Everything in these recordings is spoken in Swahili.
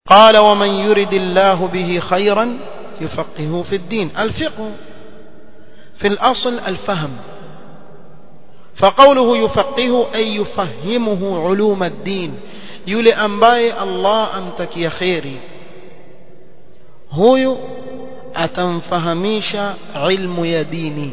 قال ومن يرد الله به خيرا يفقهه في الدين الفقه في الأصل الفهم فقوله يفقهه أي يفهمه علوم الدين yule ambaye Allah amtakia kheri huyu atamfahamisha ilmu ya dini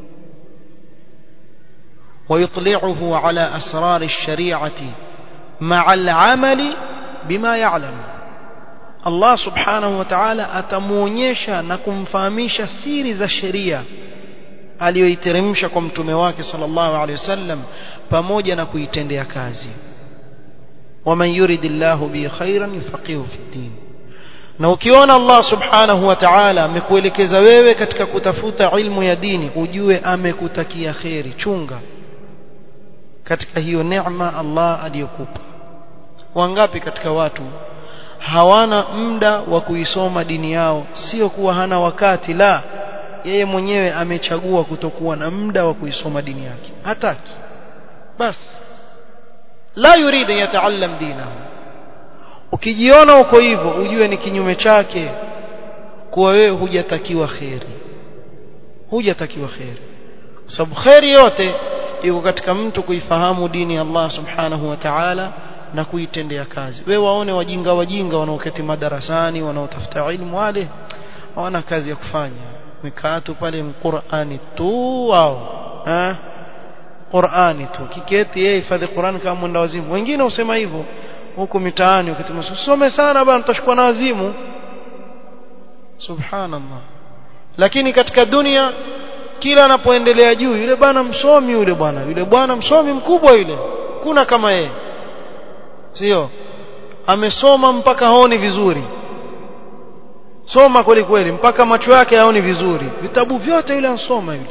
ويطلعه على أسرار الشريعة مع العمل بما يعلم الله سبحانه وتعالى atamuonyesha na kumfahamisha siri za sheria aliyoiteremsha kwa mtume wake sallallahu alaihi wasallam pamoja na kuitendea kazi waman yuridillahu bi khairan yufaqihu fi din na ukiona Allah subhanahu wa ta'ala amekuelekeza wewe katika kutafuta ilmu ya dini ujue amekutakia kheri chunga katika hiyo neema Allah aliyokupa wangapi katika watu hawana muda wa kuisoma dini yao sio kuwa hana wakati la yeye mwenyewe amechagua kutokuwa na muda wa kuisoma dini yake hataki basi la yuridu yataallam dinahu ukijiona uko hivyo ujue ni kinyume chake kuwa wewe hujatakiwa kheri hujatakiwa kheri kwa sababu kheri yote iko katika mtu kuifahamu dini ya Allah subhanahu wa ta'ala na kuitendea kazi wewe waone wajinga wajinga wanaoketi madarasani wanaotafuta ilmu wale hawana kazi ya kufanya mikaa tu pale Qur'ani tu wao eh Qur'ani tu kiketi yeye hifadhi Qur'ani kama mwenda wazimu wengine usema hivyo huko mitaani ukituma usome sana bwana utashikwa na wazimu subhanallah lakini katika dunia kila anapoendelea juu yule bwana msomi yule bwana yule bwana msomi mkubwa yule kuna kama yeye sio amesoma mpaka haoni vizuri soma kweli kweli mpaka macho yake haoni vizuri vitabu vyote yule ansoma yule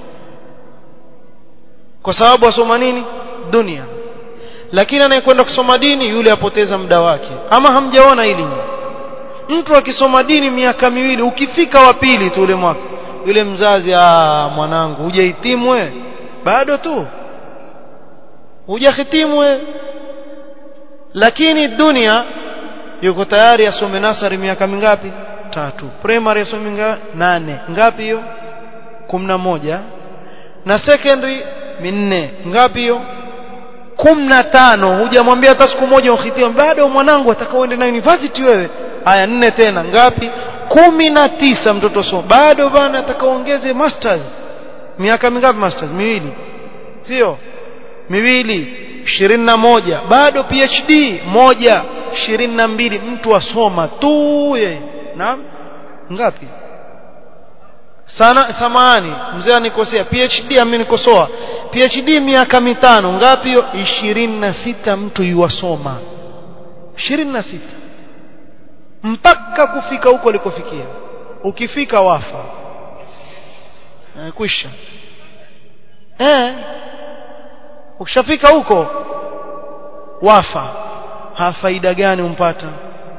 kwa sababu asoma nini dunia lakini anayekwenda kusoma dini yule apoteza muda wake ama hamjaona hili mtu akisoma dini miaka miwili ukifika wa pili tu ule mwaka yule mzazi ah mwanangu hujahitimu we bado tu hujahitimu we lakini dunia yuko tayari asome nasari miaka mingapi tatu primary asome nga, nane ngapi hiyo moja na secondary minne ngapi hiyo na tano hujamwambia hata siku moja ukhitimu bado mwanangu atakaoende na university wewe haya nne tena ngapi kumi na tisa mtoto so bado bana atakaongeze masters miaka mingapi masters miwili sio miwili ishirini na moja bado phd moja ishirini na mbili mtu asoma tu yeye naam ngapi sana samani mzee anikosea phd amenikosoa phd miaka mitano ngapi hiyo ishirini na sita mtu yuwasoma ishirini na sita mpaka kufika huko alikofikia ukifika wafa e, kwisha eh ukishafika huko wafa ha faida gani umpata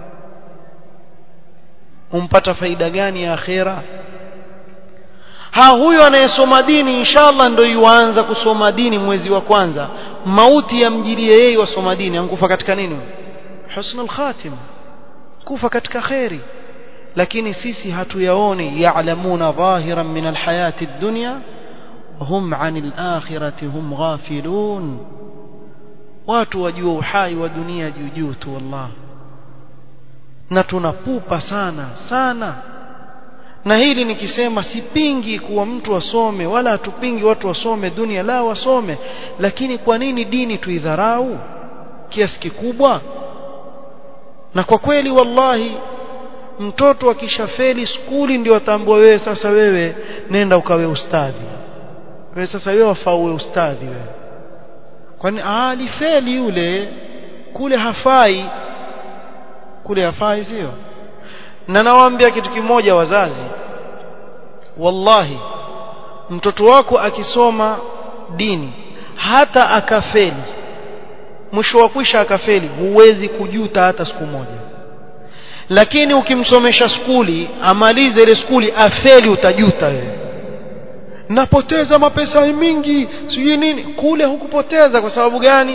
umpata faida gani ya akhera ha huyo anayesoma dini inshallah ndio yuanza kusoma dini mwezi wa kwanza mauti yamjilie yeye wasoma dini ankufa katika nini husnul khatima kufa katika khairi lakini sisi hatuyaoni ya'lamuna dhahiran min alhayati ad-dunya hum 'anil akhirati hum ghafilun watu wajua uhai wa dunia juu juu tu wallah na tunapupa sana sana na hili nikisema sipingi kuwa mtu asome wala hatupingi watu wasome dunia la wasome lakini kwa nini dini tuidharau kiasi kikubwa na kwa kweli wallahi mtoto akishafeli skuli ndio atambua wewe sasa wewe nenda ukawe ustadhi wewe sasa wewe wafaa uwe ustadhi wewe kwani alifeli yule kule hafai kule hafai sio na nawaambia kitu kimoja wazazi wallahi mtoto wako akisoma dini hata akafeli mwisho wa kwisha akafeli huwezi kujuta hata siku moja lakini ukimsomesha skuli amalize ile skuli afeli utajuta wewe napoteza mapesa mingi sijui nini kule hukupoteza kwa sababu gani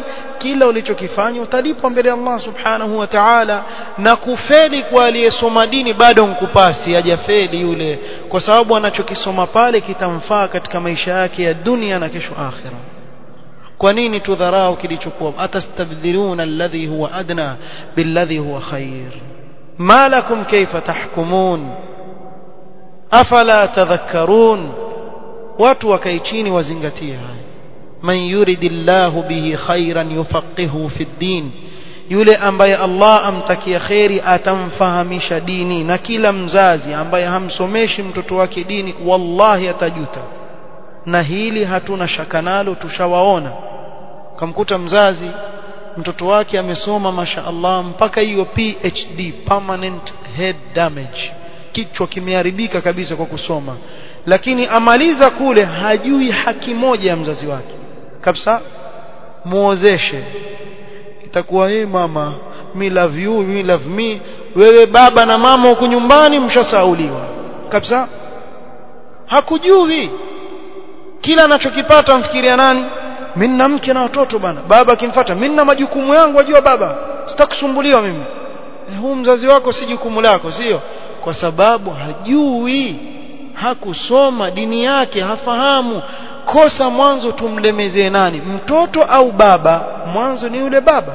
kila ulichokifanya utalipwa mbele ya Allah subhanahu wa ta'ala na kufeli kwa aliyesoma dini bado nkupasi hajafeli yule kwa sababu anachokisoma pale kitamfaa katika maisha yake ya dunia na kesho akhira kwa nini tudharau kilichokuwa atastabdiluna alladhi huwa adna billadhi huwa khair ma lakum kayfa tahkumun afala tadhakkarun watu wakae chini wazingatie haya man yuridillahu bihi khairan yufaqihu fi ddin yule ambaye Allah amtakia kheri atamfahamisha dini na kila mzazi ambaye hamsomeshi mtoto wake dini wallahi atajuta na hili hatuna shaka nalo tushawaona kamkuta mzazi mtoto wake amesoma masha Allah mpaka hiyo PhD permanent head damage kichwa kimeharibika kabisa kwa kusoma lakini amaliza kule hajui haki moja ya mzazi wake kabisa muozeshe itakuwa hey mama me love you me love me wewe baba na mama huko nyumbani mshasauliwa kabisa hakujui kila anachokipata mfikiria nani mimi na mke na watoto bana baba akimfuata mimi na majukumu yangu wajua baba sitakusumbuliwa mimi e, huu mzazi wako si jukumu lako sio kwa sababu hajui hakusoma dini yake hafahamu kosa mwanzo tumlemezee nani mtoto au baba mwanzo ni yule baba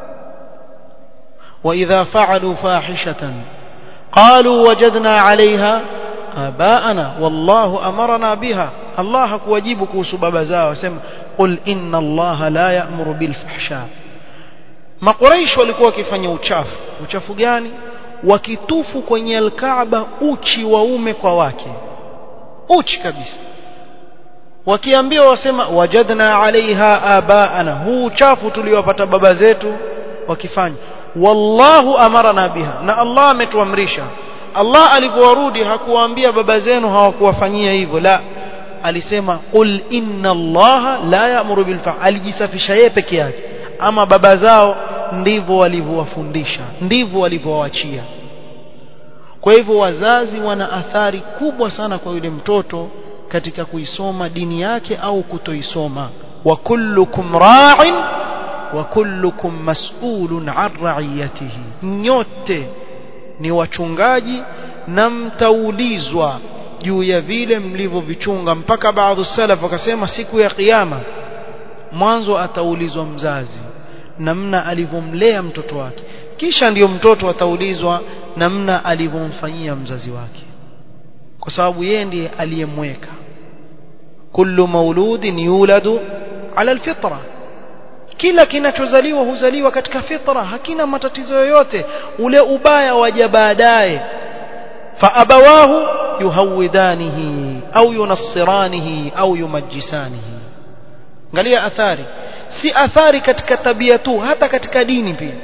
واذا فعلوا فاحشه قالوا وجدنا عليها آباءنا والله أمرنا بها الله hakuwajibu kuhusu baba zao asema qul inna Allah la ya'muru bil fahsha Makuraish walikuwa wakifanya uchafu uchafu gani wakitufu kwenye alkaaba uchi waume kwa wake uchi kabisa wakiambiwa wasema wajadna alaiha abaana huu uchafu tuliowapata baba zetu wakifanya wallahu amarana biha na Allah ametuamrisha Allah alipowarudi hakuwaambia baba zenu hawakuwafanyia hivyo la alisema qul inna allaha la ya'muru bil fa alijisafisha yeye peke yake ama baba zao ndivyo walivyowafundisha ndivyo walivyowaachia kwa hivyo wazazi wana athari kubwa sana kwa yule mtoto katika kuisoma dini yake au kutoisoma wa kullukum ra'in wa kullukum mas'ulun 'an ra'iyatihi nyote ni wachungaji na mtaulizwa juu ya vile mlivyovichunga mpaka baadhi salaf wakasema siku ya kiyama mwanzo ataulizwa mzazi namna alivyomlea mtoto wake kisha ndiyo mtoto ataulizwa namna alivyomfanyia mzazi wake kwa sababu yeye ndiye aliyemweka kullu mauludin yuladu ala alfitra kila kinachozaliwa huzaliwa katika fitra hakina matatizo yoyote ule ubaya waja baadaye faabawahu yuhawidanihi au yunassiranihi au yumajjisanihi angalia athari si athari katika tabia tu hata katika dini pia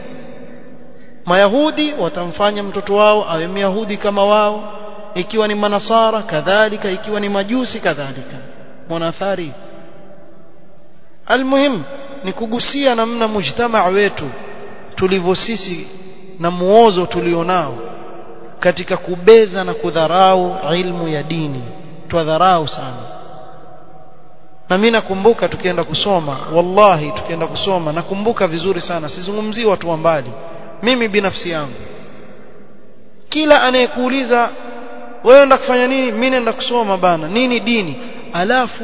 mayahudi watamfanya mtoto wao awe myahudi kama wao ikiwa ni manasara kadhalika ikiwa ni majusi kadhalika mwana athari almuhim ni kugusia namna mujtamaa wetu tulivyo sisi na muozo tulionao katika kubeza na kudharau ilmu ya dini twadharau sana na mimi nakumbuka tukienda kusoma wallahi tukienda kusoma nakumbuka vizuri sana sizungumzii watu wa mbali mimi binafsi yangu kila anayekuuliza wewe unaenda kufanya nini mimi naenda kusoma bana nini dini alafu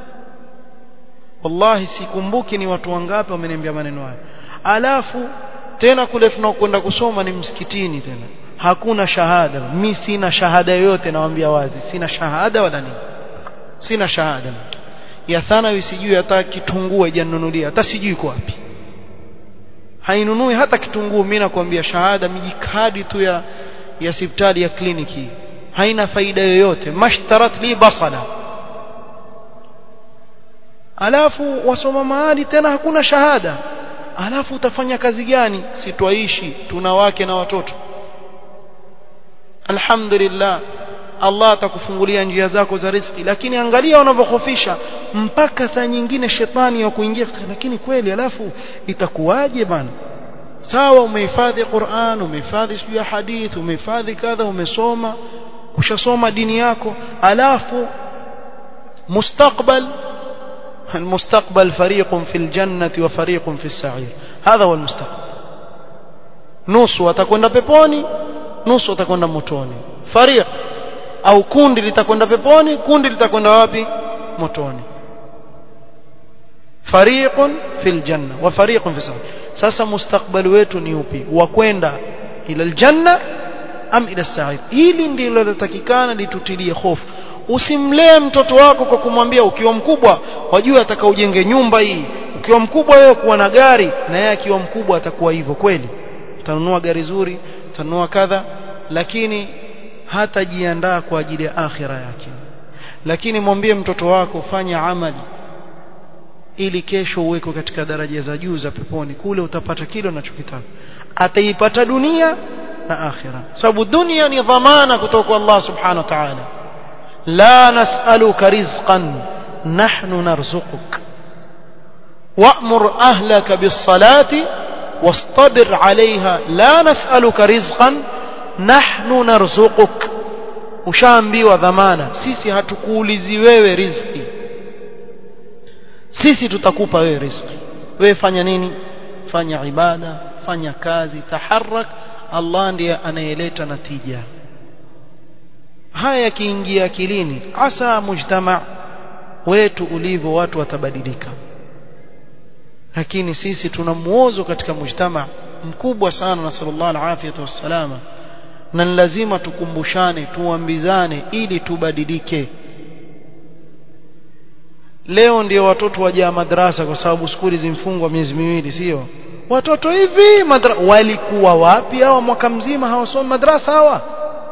wallahi sikumbuki ni watu wangapi wameniambia maneno haya alafu tena kule tunakwenda kusoma ni msikitini tena hakuna shahada mi sina shahada yoyote nawaambia wazi sina shahada wala nini sina shahada ya thanawi sijui hata kitunguu haijanunulia hata sijui iko wapi hainunui hata kitunguu mimi nakwambia shahada mijikadi tu ya ya hospitali ya kliniki haina faida yoyote mashtarat li basala alafu wasoma mahali tena hakuna shahada alafu utafanya kazi gani sitwaishi tuna wake na watoto alhamdulillah Allah atakufungulia njia zako za riziki lakini angalia unavyokhofisha mpaka saa nyingine shetani ya kuingia lakini kweli alafu itakuwaje bana sawa umehifadhi Qur'an umehifadhi sijui ya hadith umehifadhi kadha umesoma ushasoma dini yako alafu mustakbal المستقبل فريق في الجنة وفريق في السعير هذا هو المستقبل nusu watakwenda peponi nusu watakwenda motoni fariq au kundi litakwenda peponi kundi litakwenda wapi motoni fariqun fil janna wa fariqun fis sasa mustakbali wetu ni upi wa kwenda ila aljanna am ila sa'id hili ndilo linatakikana litutilie hofu usimlee mtoto wako kwa kumwambia ukiwa mkubwa wajua ataka ujenge nyumba hii ukiwa mkubwa wewe kuwa na gari na yeye akiwa mkubwa atakuwa hivyo kweli utanunua gari zuri utanunua kadha lakini hatajiandaa kwa ajili ya akhira yake lakini mwambie mtoto wako fanya amali ili kesho uweko katika daraja za juu za peponi kule utapata kile unachokitaka ataipata dunia na akhira sababu dunia ni dhamana kutoka kwa Allah subhanahu wa ta'ala la nas'aluka rizqan nahnu narzuquk wa'mur ahlaka bis-salati واصطبر عليها لا نسألك رزقا نحن نرزقك ushaambiwa dhamana sisi hatukuulizi wewe riziki sisi tutakupa wewe riziki wewe fanya nini fanya ibada fanya kazi taharak Allah ndiye anayeleta natija haya yakiingia akilini asa mujtama wetu ulivyo watu watabadilika lakini sisi tuna muozo katika mujtama mkubwa sana na sallallahu alaihi wasallama na lazima tukumbushane tuambizane ili tubadilike leo ndio watoto wajaa madrasa kwa sababu skuli zimfungwa miezi miwili sio watoto hivi madra walikuwa wapi hawa mwaka mzima hawasomi madrasa hawa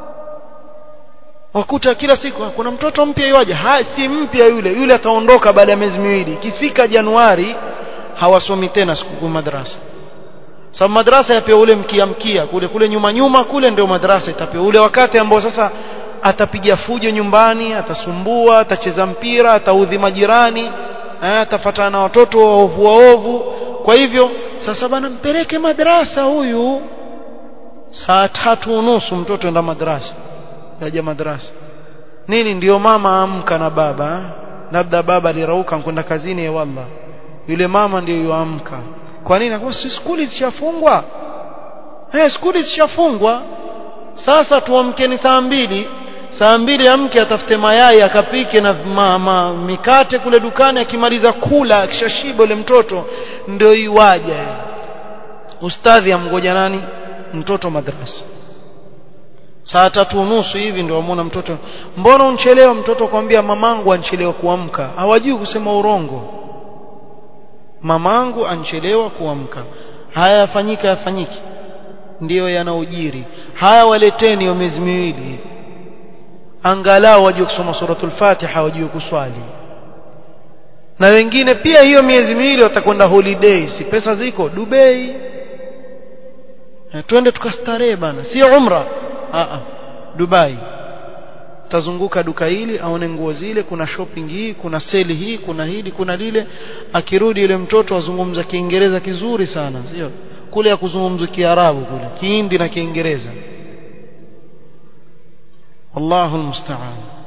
wakuta kila siku kuna mtoto mpya yuaje ha si mpya yule yule ataondoka baada ya miezi miwili ikifika Januari hawasomi tena siku madrasa sababu madrasa yapewa ule mkia mkia kule kule nyuma nyuma kule ndio madrasa itapewa ule wakati ambao sasa atapiga fujo nyumbani atasumbua atacheza mpira ataudhi majirani atafatana na watoto waovu waovu kwa hivyo sasa bana mpeleke madrasa huyu saa tatu unusu mtoto enda madrasa yaja madrasa nini ndio mama amka na baba labda baba alirauka kwenda kazini ya wallah yule mama ndio yuamka kwa nini kwa si skuli zishafungwa eh skuli zishafungwa sasa tuamkeni saa mbili saa mbili amke atafute mayai akapike na mama mikate kule dukani akimaliza kula akishashiba yule mtoto ndio iwaje ustadhi amgoja nani mtoto madrasa saa tatu unusu hivi ndio amwona mtoto mbona unchelewa mtoto kwambia mamangu anchelewa kuamka hawajui kusema urongo mamangu anchelewa kuamka haya yafanyika yafanyiki ndiyo yanaojiri haya waleteni hiyo miezi miwili angalau wajue kusoma suratul fatiha wajue kuswali na wengine pia hiyo miezi miwili watakwenda holiday si pesa ziko Dubai twende tukastarehe bana si umra a a Dubai tazunguka duka hili aone nguo zile kuna shopping hii kuna seli hii kuna hili kuna lile akirudi yule mtoto azungumza kiingereza kizuri sana sio kule ya kuzungumza kiarabu kule kihindi na kiingereza wallahu almusta'an